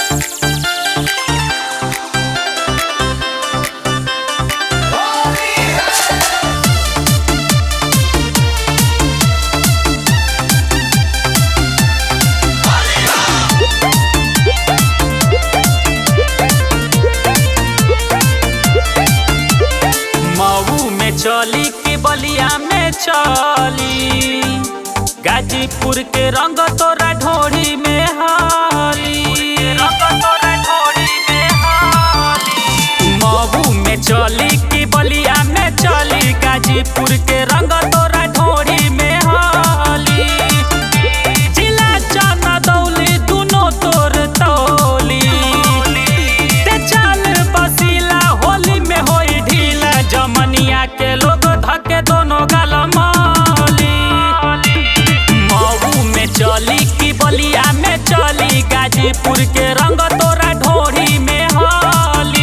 मऊ में चली कि बलिया में चली गाजीपुर के रंग तोरा ढोरी में हाली मऊ में चली कि बलिया में चली गाजीपुर के रंग तोरा ढोरी में हाली जिला चना दौली दुनो तोर तौली ते चल बसीला होली में होई ढीला जमनिया के लोग धके दोनों गाल माली मऊ में चली कि बलिया में चली गाजीपुर के रंग तोरा ढोरी में हाली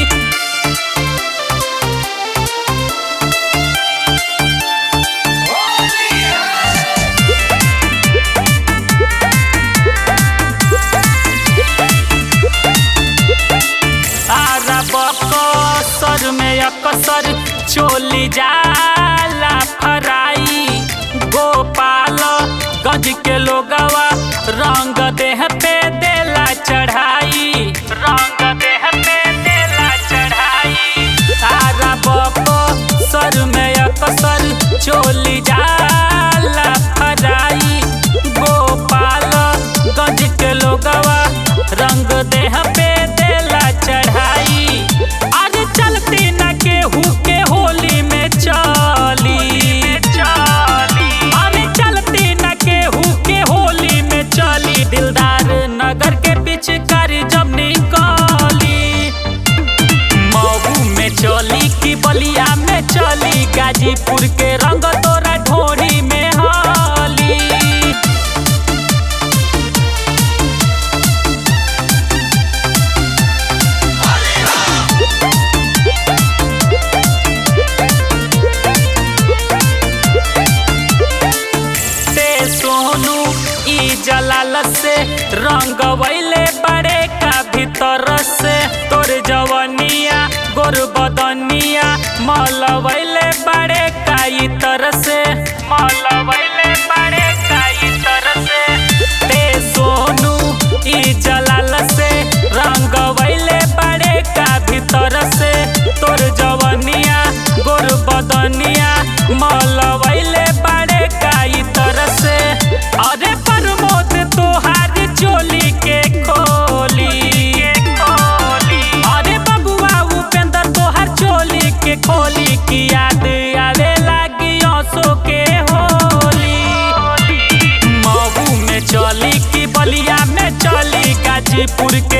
सर में अकसर चोली जाला फराई गोपाल गज के लोगवा रंग देह पे देला चढ़ाई रंग देह पे देला चढ़ाई तारा बको सर में अकसर चोली जाला फराई गोपाल गज के लोगवा रंग देह पे देला चढ़ाई आज चलती न केहू के होली में चली अरे चलती न केहू के होली में चली दिलदार नगर के पिचकारी जब निकली मऊ में चली कि बलिया में चली गाजीपुर के रंग तोरा ढोरी में हाली से सोनू ई जलाल से रंग वैले बड़े का भीतर से तोर जवनिया गोर बदनिया मल वैले बड़े का इतर से मल वैले बड़े का इतर से ते सोनू ई जलाल से रंग वैले बड़े का भीतर से तोर जवनिया गोर बदनिया मल वैले बड़े का इतर से अरे प्रमोद तोहार चोली के खोली अरे बबुआ उपेंद्र तोहार चोली के खोली की याद आवे लागी आंसू के होली मऊ में चली कि बलिया में चली गाजीपुर के